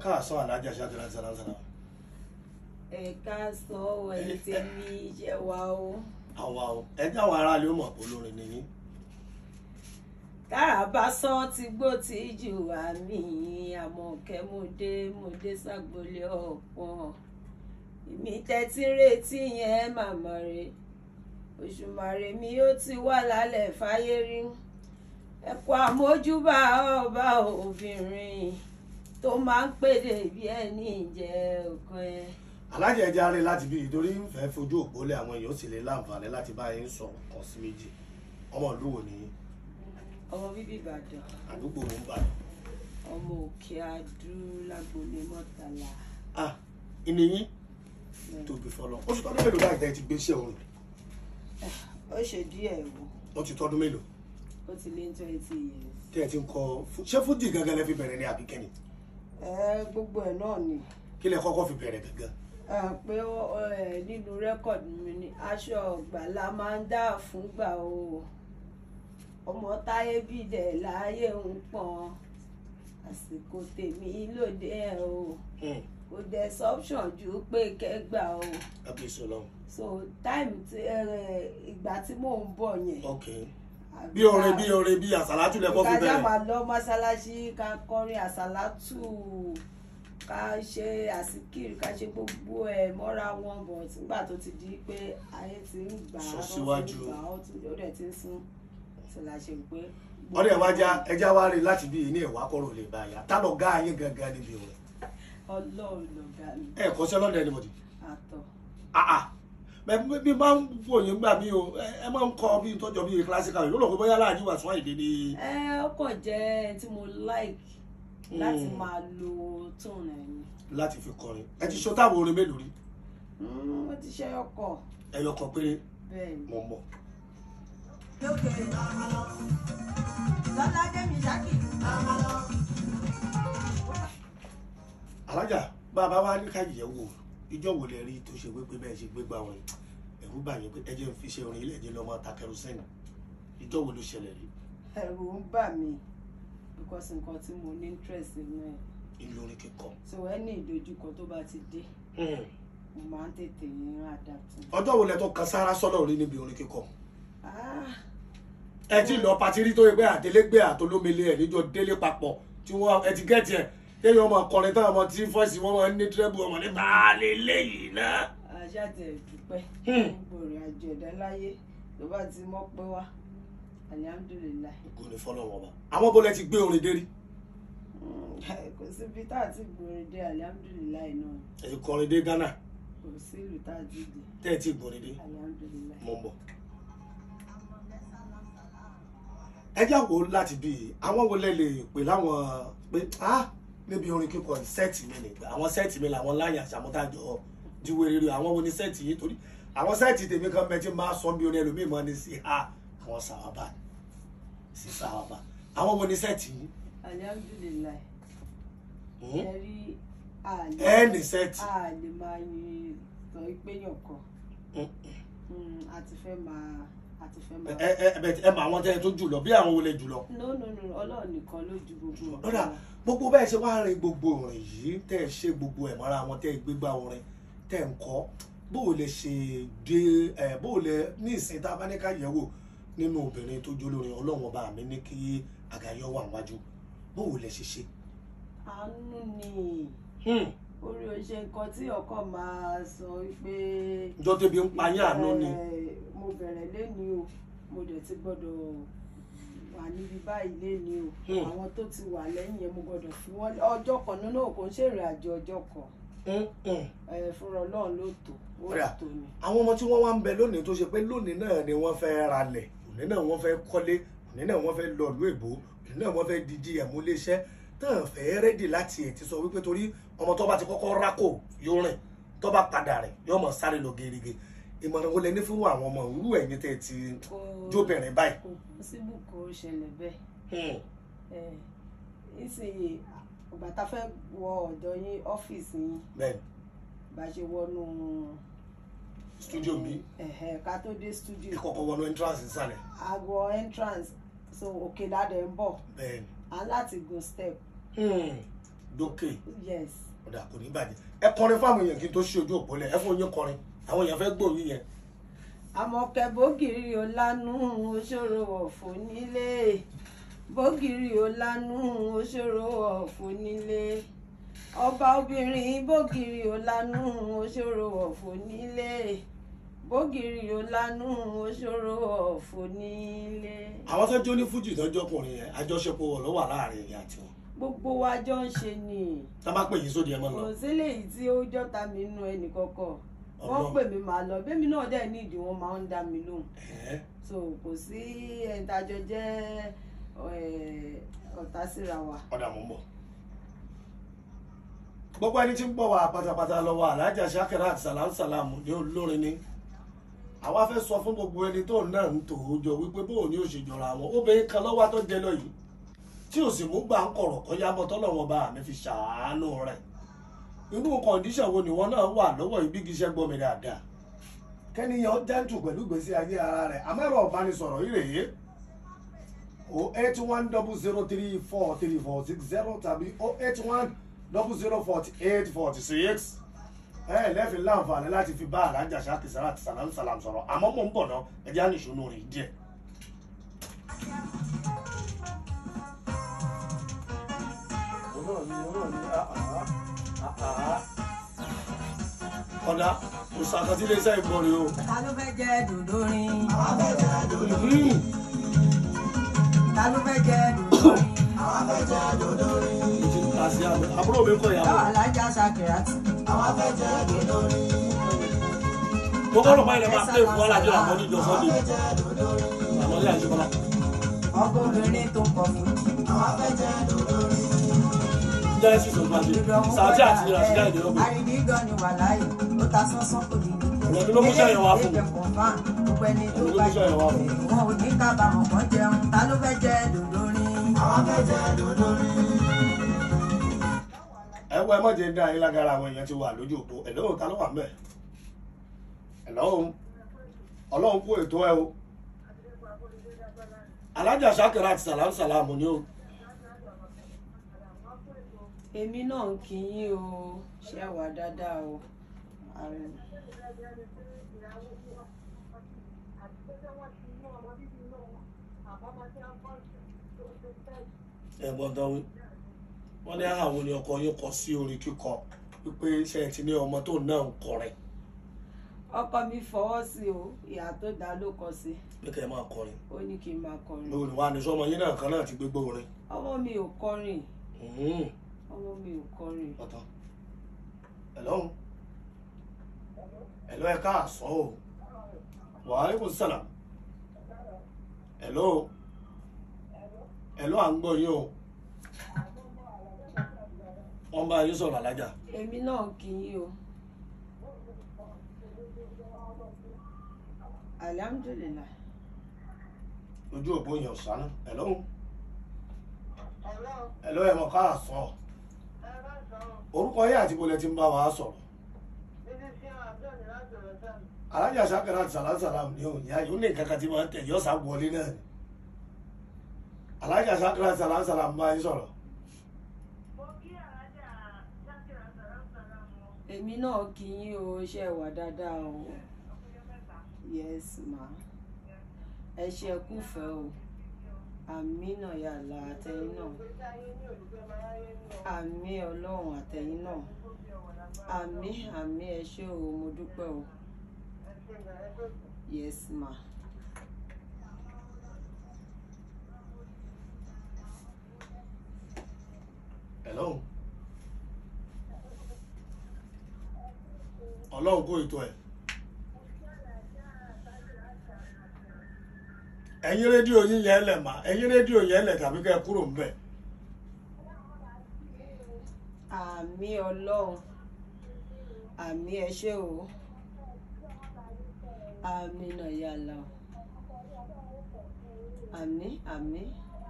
káàsán alájà ṣáàtìlá sàlásàlá ẹ̀ka sọ ẹni tí ní iṣẹ́ wa o. àwa o ẹ jẹ́ àwọn aráàlú ó mọ̀ pé olórin ni yín tára bá sọ ti gbó tí jù àmì àmọ̀kẹ́ mo dé mo dé ságbólé ọ̀pọ̀ èmi tẹ́tí retí yẹn màmá rẹ̀ òṣùmàrè mi ó ti wà lálẹ́ fáyé rí ẹ̀kọ́ àmójúbà ọba obìnrin tó máa ń pèdè bí ẹni ìjẹ́ ọkàn ẹ̀. alájà ẹja rẹ láti bí ìtorí ń fẹ́ fojú òpó lé àwọn èèyàn ó sì lè láǹfààní láti bá yín sọ kan sí méjì ọmọ ìlú wo nìyí ọmọ bíbí ìbàdàn àdúgbò wo ń bà ọmọ òkè adú lágbolé mọ́tàlá ah ìnìyí tóbi fọlọ oṣù tọdún mélòó báyìí tẹ́ ẹ ti gbé iṣẹ́ orin ó ṣe díẹ̀ wò wọ́n ti tọdún mélòó ó ti lé twenty years. tẹ́ ẹ ti ń kọ fú- ṣé fújì gangan lẹ fi bẹ̀rẹ̀ ní àbíkẹ́ni ẹ gbogbo ẹ náà ni kí lẹ kọ́kọ́ fi bẹ̀rẹ̀ gangan ẹ pé ó- ó, ẹ, nínú rẹ́kọ̀dì mi ni aṣọ ọgbà la máa ń dá fúngbà o ọmọ táyé bìdẹ̀ láàyè ń pọn àsìkò tèmi lóde ẹ o Hmm, kò dẹ̀ sọ́pṣọ̀n ju pé kẹgbà o kábíyèsí ọlọ́run so time tí ẹ, ìgbà tí mò ń bọ̀ yẹn. ok bí orin bí orin bí àsálátù lẹ kọ́ fi ká já bẹ̀rẹ̀ máa lọ mọ́ṣáláṣí ká kọrin àsálátù ká ṣe àsìkiri ká ṣe gbogbo ẹ̀ mọ́ra wọn bọ̀ nígbà tó ti di pé ayé ti ń gbà á Sún wọ́n ti síwájú. ń gbà á ó ti- ó dẹ̀ ti ń sún tí la ṣe pé. ọdẹ wa já ẹja wa rí láti bí ní ẹwà kọrọ lè bá yá tá lọ gá yín gangan níbi orin ọlọ́run lọ̀gá mi ẹ kọ́ sẹ́ lọ́dẹ ni mo ti àtọ̀ àà bẹ́ẹ̀ bí máa ń fòyìn gbà mí o ẹ ẹ máa ń kọ bí tọ́jọ́ bí classical yìí ó lọ pé bóyá láàjì wà sún àìdè ni ẹ ó kàn jẹ́ tí mo like láti Mm. máa lo tone ẹ̀ ni láti fi kọrin ẹ ti ṣo táwọn orin mélòó rí Mm, ó ti ṣe ọkọ̀ ẹyọ kan péré bẹ́ẹ̀ ni. mọ̀ mọ̀ lókè lọ́ládé mi ṣákì alájà bàbá wa ní káyìí ẹ wò ìjọ wo lẹ rí tó ṣe wípé bẹ́ẹ̀ ṣe gbégbá orin ẹ̀rú bà yín pé ẹ jẹ́ ń fi ṣe orin ilé ẹ̀jẹ̀ lọ́mọ ta kẹrùsẹ́nì ìjọ wo ló ṣẹlẹ̀ rí ẹ̀rù ń bà mí because nǹkan tí mo ní interest nínú ẹ̀ ìlú orin kíkọ. so ẹni ìdojúkọ tó bá ti dé Hmm. mo máa ń tètè ń adapt. ọjọ́ wo lẹ tó kan sára sọ́dọ̀ rí níbi orin kíkọ. Ah, ẹ ti lọ patiri tó yẹ pé àtẹlẹgbẹ àtolómele ẹ níjọ délé papọ̀ tí wọn ẹ ti gẹẹtì ẹ kéèyàn ọmọ kọrin tán ọmọ tí fọọsì wọn máa ń ní tírẹbù ọmọ ní baálé léyìí náà. aṣáàtẹ̀ dúpẹ́ Hmm. gbogbo ìrìn àjò ẹ̀dá láyé tó bá ti mọ́ pé wá alihamudulilayi kò ní fọlọ́ wọn bá. àwọn bó lẹ ti gbé orin dé rí Mm, kò síbi tá a ti gbòòrò dé alihamudulilayi náà ẹ ti kọrin dé Ghana kò sí ìlú tá a ti dé tẹ́ ẹ ti gbòrin dé alihamudulilayi. mọ̀ ń bọ̀. ẹ já wo láti bí i àwọn wo lẹ lè pè láwọn pé ah níbi orin kíkọ yìí sẹ́ẹ̀tì mi nìgbà àwọn sẹ́ẹ̀tì mi làwọn láyà àṣàmútàjọ jíwé rere àwọn wo ni sẹ́ẹ̀tì yìí torí àwọn sẹ́ẹ̀tì tèmi kan bẹ tí máa sọ bí orin ẹlòmíì mọ́ ni sí ha àwọn sàwábà sí sàwábà àwọn wo ni sẹ́ẹ̀tì yìí alihamudulilayi Hmm? ẹ rí àlè ẹ ní sẹ́ẹ̀tì àlè máa yin sọ pé yàn kan Hmm. Mm, a ti fẹ́ máa a ti fẹ́ máa. ẹ ẹ ẹ ẹ mọ àwọn tẹ́ ẹ tó jùlọ bí àwọn wo lẹ jùlọ. no no no ọlọ́run nìkan ló ju gbogbo lọ́dà gbogbo bẹ́ẹ̀ ṣe wá rin gbogbo orin yìí tẹ́ ẹ ṣe gbogbo ẹ̀ mọ́ra wọn tẹ́ ẹ gbégbá orin tẹ́ ẹ ń kọ́ bó o lè ṣe dé ẹ bó o lè ní ìsìn tá a bá ní ká yẹ̀wò nínú obìnrin tó jó lórin ọlọ́run ọba mi ní kí àgàyọ wà wájú bó o lè ṣe ṣe. àánú ni Hmm, orí oṣù nǹkan tí ọkàn máa sọ pé. ìjọ tẹbi ń pa yín àánú ni Eh, mo bẹ̀rẹ̀ léni o mo dẹ̀ ti gbọ́dọ̀ wà níbi báyìí léni o Hmm. àwọn tó ti wà lẹ́yìn yẹn mo gbọ́dọ̀ fi wọ́n ọjọ́ kan nínú kò ń ṣèrìn àjò ọjọ́ kan Hmm, hmm. Eh, fúnra ọlọ́run ló tó ó Ọ̀rẹ́, tó ni. àwọn ọmọ tí wọ́n wá ń bẹ lónìí tó ṣe pé lónìí náà ni wọ́n fẹ́ ralẹ̀ òní náà wọ́n fẹ́ kọ́lé òní náà wọ́n fẹ́ lọ ìlú èbó òní náà wọ́n fẹ́ di GM iléeṣẹ́ tán fẹ́ rẹ́dì láti ẹ̀ ti sọ wípé torí ọmọ tó bá ti kọ́kọ́ rákò yóò rìn tó bá padà rìn yóò mọ̀ sáré lọ gerege ìmọ̀ràn wo lẹ ní fún àwọn ọmọ òwúrú ẹ̀yìn tẹ́ ti Kò- jóbìnrin báyìí. kò síbù kó ṣẹlẹ̀ bẹ́ẹ̀ Hmm, Eh, nísìnyí ìgbà tá a fẹ́ wọ ọ̀dọ̀ yín ọ́fíìsì yín bẹ́ẹ̀ni bá ṣe wọnú studio mi ẹ̀hẹ̀ ká tó dé studio ìkọ̀kọ̀ wọnú entrance ìsàlẹ̀ àgọ́ entrance so òkè ládẹ̀ ń bọ̀ bẹ́ẹ̀ni à ń láti gun step Hmm, dókè yes ọ̀dà kò ní bàjẹ́ ẹ kọrin fáwọn èèyàn kí n tó ṣí ojú òpó lẹ̀ ẹ fún yín kọrin àwọn èèyàn fẹ́ gbóhùn yẹn àmọ̀kẹ́ bógiri ò lánú òṣòro ọ̀fọ̀ nílé bógiri ò lánú òṣòro ọ̀fọ̀ nílé ọba obìnrin bógiri ò lánú òṣòro ọ̀fọ̀ nílé bógiri ò lánú òṣòro ọ̀fọ̀ nílé. àwọn tó jó ní fújì tọ́jọ́ ọkùnrin yẹn àjọṣepọ̀ wọ̀ ló wà láàrin ìyá àti wọn gbogbo wa jọ ń ṣe ni tá a bá pè yín sóde ẹ mọ́ lọ kò sílẹ̀ yìí tí ó jọ́ta mi nú ẹnì kọ̀ọ̀kan wọ́n Ọlọ́run. pè mí màá lọ bẹ́ẹ̀ mi náà dẹ̀ ní ìdí wọn máa ń dá mi lóhùn Ẹ̀ẹ́. so kò sí ẹ̀ńtàjọ jẹ́ ẹ̀, ọ̀tá síra wa. ọ̀dà mọ̀ ń bọ̀. gbogbo ẹni tí ń bọ̀ wá pátápátá lọ́wọ́ alájà Shakirat salam salam ní olórin ni àwa fẹ́ sọ fún gbogbo ẹni tó náà ń tò ó jọ wípé bóun ni ó ṣe jọra wọn obìnrin kan lọ́wọ́ tó jẹ lọ yìí tí ò sì mú gbà ń kọ̀rọ̀ kọ́ yá bọ́ tọ́lọ́wọ́n bá mi fi ṣàánú rẹ̀ inú kọ̀ǹdíṣàn wo nìwọ náà wà lọ́wọ́ ìbígi iṣẹ́ gbọ́ mi dáadáa kẹ́niyàn jẹ́ǹtù pẹ̀lú ìgbésí ayé ara rẹ̀ àmẹ́rọ̀ ọ̀bánisọ̀rọ̀ yìí rèé o eight one double zero three four three four six zero tàbí o eight one double zero forty eight forty six ẹ lẹ́fìn láǹfààní láti fi bá alájà Shakirat salam salam sọ̀rọ̀ àmọ́ mò ń bọ̀ náà ẹ jẹ́ àníṣúnú rìn díẹ̀. ọ̀dà òṣàkàtì iléeṣẹ́ ìbọn rèé o. ta ló fẹ́ jẹ dòdò rin Hmm. ta ló fẹ́ jẹ dòdò rin Mo ti ń ta sí àbẹ̀. àbúrò mi kọ ìyàwó. yọ alájà Shakirat mo kọ́ lọ́pàá ilẹ̀ máa pè fún alájọ àmọ́ níjọ sunday àmọ́ ní àjọpọ̀ ọkọ obìnrin tó kọ fún genesis of magic sàájì àti ìràṣídà èdè ọgbẹ àrídìgàn ni wà láàyè ó ta sánsán kò ní Ìrọ̀lẹ́ ló mú sẹ́yìn wá fún mi. gbogbo ẹni tó Ìrọ̀lẹ́ ló bá mú sẹ́yìn wá fún mi. wọn ò ní kábàámọ̀ kan jẹun ta ló fẹ́ jẹ dòdò rin ẹ wọ ẹ mọ̀ jẹ́ ń dá yín lágara àwọn èèyàn ti wà lójú òpó ẹ̀ lóhùn ta ló wà mẹ́ ẹ̀ lọ́hùn ọlọ́run kú ètò ẹ o alájà Shakirat salam salam ni o èmi náà ń kí yín o ṣe wà dáadáa o Ààrẹ. ẹ̀gbọ́n tán wí wọ́n ní àwọn ni ọkọ yín kọ sí orin kíkọ wípé ṣe ti ní ọmọ tó náà ń kọrin ọkọ mi fọwọ́ sí o ìyá tó dáa ló kọ sí pé kẹ́ ẹ máa kọrin ó ní kí n máa kọrin lórí wa ní sọmọ yín náà kan náà ti gbégbó orin ọmọ mi ò kọrin Mhm. ọmọ mi ò kọrin ọ̀tọ̀ ẹ̀lọ́ ẹ̀lọ́ ẹ káàsán o wàhálẹ́kùn sàlám ẹ̀lọ́ ẹ̀lọ́ à ń gbọ́ yín o wọ́n bá yín sọ̀rọ̀ alájà èmi náà ń kí yín o alihamudulilayi ojú òpó yẹn ọ̀sán ẹ̀lọ́ ẹ̀lọ́ ẹ̀ mọ̀ káàsán orúkọ yín àti bolẹ̀ ti ń bá wa sọ̀rọ̀ alájà Shakirat salam salam ni òun ìyá yóò ní nǹkan kan tí máa ń tẹ̀ yọ́ sá wọlé náà ni alájà Shakirat salam salam bá yín sọ̀rọ̀ èmi náà kí yín o ṣe wà dáadáa o yes ma ẹ ṣe kúfẹ́ o àmì náà yàrá àtẹ̀yìn náà àmì ọlọ́run àtẹ̀yìn náà àmì àmì ẹ ṣé o mo dúpẹ́ o yes ma. ẹ̀lọ́ ọlọ́run kó ètò ẹ̀ ẹ̀yin rédíò yín yẹn lẹ̀ mà ẹ̀yin rédíò yẹn lẹ̀ tàbí kẹ́ ẹ kúrò ń bẹ̀ àmì ọlọ́run àmì ẹ ṣé o àmì náà yàrá o àmì àmì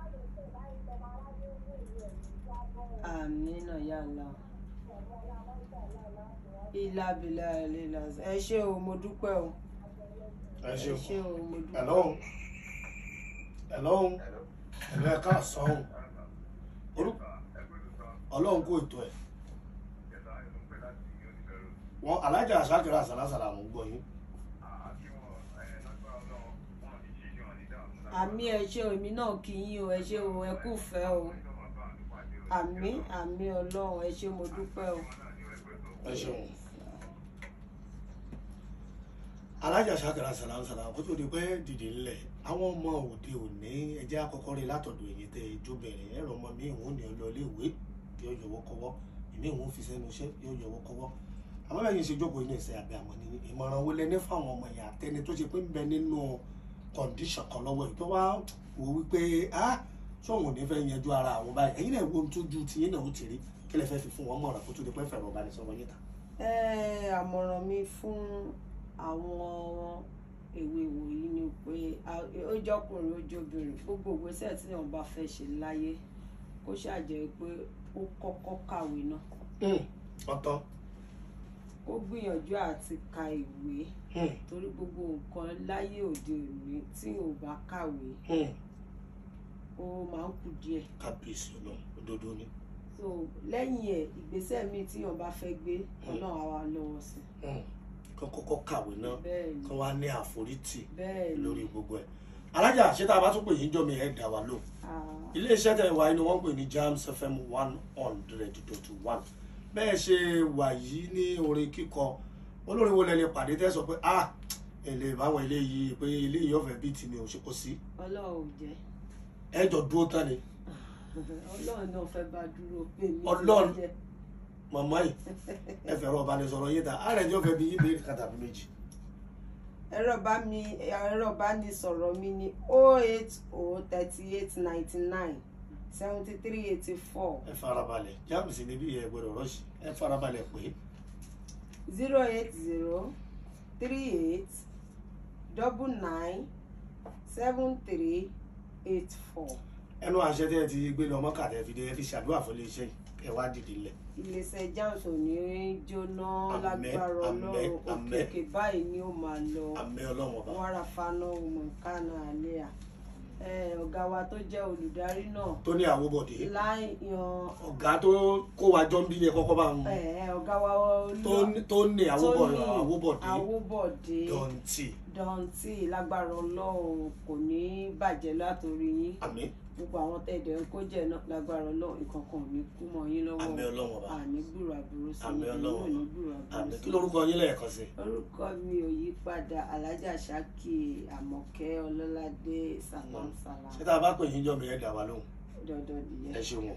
àmì náà yàrá o ìlàbìlà ìlà ẹ ṣé o mo dúpẹ́ o ẹ ẹ ṣeun ṣé o mo dúpẹ́ ẹ̀lọ́ ẹ̀lọ́ ẹ̀lọ́ ẹ káàsán o orúkọ ọlọ́run kó ètò ẹ̀ wọn alájà àṣàkìrà àṣàlásàlà mò ń gbọ́ yín àmì ẹ ṣé o èmi náà kí yín o ẹ ṣé o ẹ kú fẹ́ o àmì àmì ọlọ́run ẹ ṣé mo dúpẹ́ o. ẹ ṣeun alájà àṣàkìrà àṣàlásàlà kó tó di pé dìde ńlẹ̀ àwọn ọmọ òde òní ẹjẹ́ àkọ́kọ́ rí látọ̀dọ̀ èyí tẹ jóbìnrin ẹ̀rọ ọmọ mi ìwọ̀n ní ọlọ́ọ̀lẹ́ ìwé yóò yọwọ́ kọ́wọ́ èmi ìwọ̀n fi sẹ́nu iṣẹ́ yóò yọwọ́ kọ́wọ́ àmọ́ bẹ́ẹ̀ yìí ṣe jókòó ní ìṣe àbí àwọn ní ìmọ̀ràn wo lẹ́ni fáwọn ọmọ yẹn àtẹni tó ṣe pé ń bẹ nínú kọ̀ǹdíṣàn kan lọ́wọ́ yìí tó wá wò wípé ah sóhun ò ní fẹ́ yanjú ara àwọn báyìí ẹ̀yin náà wo ohun tójú tiyín náà ó ti rí kí lẹ fẹ́ fi fún wọn mọ̀ràn kó tó di pé fẹ̀rọ̀ ọba ní sọ wọ́n yín ta. ẹ àmọ̀ràn mi fún àwọn èwe wòyí ni pé a- ó jọkùnrin ó jọbìnrin gbogbo ìgbésẹ̀ tí wọn bá fẹ́ ṣe láyé kó ṣàjẹ́ pé ó kọ́kọ́ kàwé náà ọ̀tọ̀ kó gbìyànjú àti ka ìwé torí gbogbo nǹkan láyé òde òní tí ò bá kàwé ó máa ń kù díẹ̀ kábíyèsí ọlọ́run òdodo ni so lẹ́yìn ẹ̀ ìgbésẹ̀ míì tí wọn bá fẹ́ gbé ọlọ́run á wá lọ́wọ́ sí kó kọ́kọ́ kàwé náà bẹ́ẹ̀ ni kó wá ní àforítì bẹ́ẹ̀ ni lórí gbogbo ẹ̀ alájà ṣé tá a bá tún pè yín jọ mi ẹ̀ dá wa lóhùn Ah, iléeṣẹ́ tẹ̀ wá inú wọn pè ní Jams FM one hundred dot one bẹ́ẹ̀ ṣe wà yìí ní orin kíkọ olórin wo lẹ lè pàdé tẹ́ sọ pé ah èlé báwọn eléyìí pé eléyìí ọ̀fẹ́ bíi tì mí ò ṣe kó sí ọlọ́run ò jẹ́ ẹ jọ dúró tán ni ọlọ́run náà fẹ́ bá dúró pé mi Ọlọ́run. jẹ́ màmá yìí ẹ fẹ̀rọ̀ ọ̀bánisọ̀rọ̀ yín ta ààrẹ jọ fẹ́ bí yín béèrè kàtàbí méjì ẹ̀rọ bá mi ẹ̀rọ bá ní sọ̀rọ̀ mi ní oh eight oh thirty eight ninety nine seventy three eighty four ẹ farabalẹ̀ Jams níbí ẹ gbọ́dọ̀ rọ́ọ̀ṣì ẹ farabalẹ̀ pé zero eight zero three eight double nine seven three eight four ẹnu àṣẹ tẹ́ ẹ ti gbé lọ mọ́kà tẹ́ fi dé ẹ fi ṣàdúrà fún iléeṣẹ́ yìí ẹ wá dìde lẹ̀ iléeṣẹ́ Jams ò ní jóná Àmín, lágbára àmín, ọlọ́run àmín. òkè òkè báyìí ni ó máa lọ àmì ọlọ́run ọba wàrà fana mọ̀nkánà àlẹ́à ọ̀gá wa tó jẹ́ olùdarí náà tó ní àwòbọ̀dé láì yan ọ̀gá tó kó wa jọ ń bí yẹn kọ́kọ́ bá ń eh, ọ̀gá wa tó ní- tó ní àwòbọ̀dé àwòbọ̀dé àwòbọ̀dé dọ̀ǹtì dọ̀ǹtì lágbára ọlọ́run kò ní bàjẹ́ látòrí yín àmì gbogbo àwọn tẹ̀dẹ̀ ń kó jẹ́ náà lágbára ọlọ́run ìkankan ò ní kú mọ́ yín lọ́wọ́ àmì ọlọ́run ọba àní gbúrò àbúrò sí Àmín i Ọlọ́run. ò ní gbúrò àbúrò àmì sí kí i. lórúkọ yín lẹ́ẹ̀kan sí orúkọ mi ò yí padà alájà ṣákì àmọ̀kẹ́ ọlọ́ládé salam salam ṣé tá a bá pè yín jọ mi ẹ dà wá lóhùn dandan nìyẹn. ẹ ṣeun o.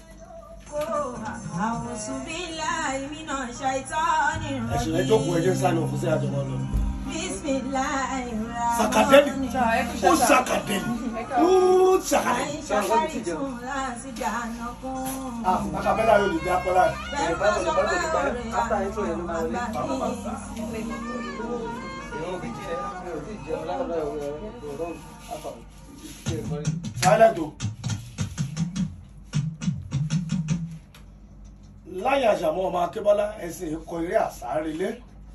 أعوذ بالله من الشيطان ẹ ṣe ẹ jókòó ẹ jẹ́ sáré òfin sí àjọmọ́ lọ. بسم الله sàkàdẹ́lì الرحمن ó sàkàdẹ́lì ó sàkàdẹ́lì. فإن شكرتم لأزيدنكم ah akabẹ́lá yóò lè dé apọ́lá rẹ̀. bẹ́ẹ̀ bá sọ pé ọ̀rẹ́ silent o. láyé àṣàmọ́ ọmọ akébọ́lá ẹ̀sìn ikọ̀ eré àsárelé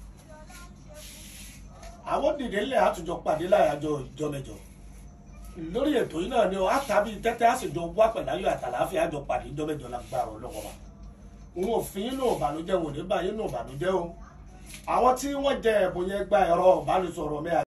àwọn dìde ńlẹ̀ àtúnjọ pàdé láyàjọ ìjọ mẹ́jọ lórí ètò yìí náà ni ọ àtàbí tẹ́tẹ́ àṣejọ wá pẹ̀láyọ̀ àtàláfíà àjọ pàdé ìjọ mẹ́jọ lágbára ọlọ́wọ́ wa òun ò fi yín nù ìbànújẹ́ wò ní báyìí nù ìbànújẹ́ o àwọn tí wọ́n jẹ ẹ̀bùn yẹn gba ẹ̀rọ ìbánisọ̀rọ̀ mi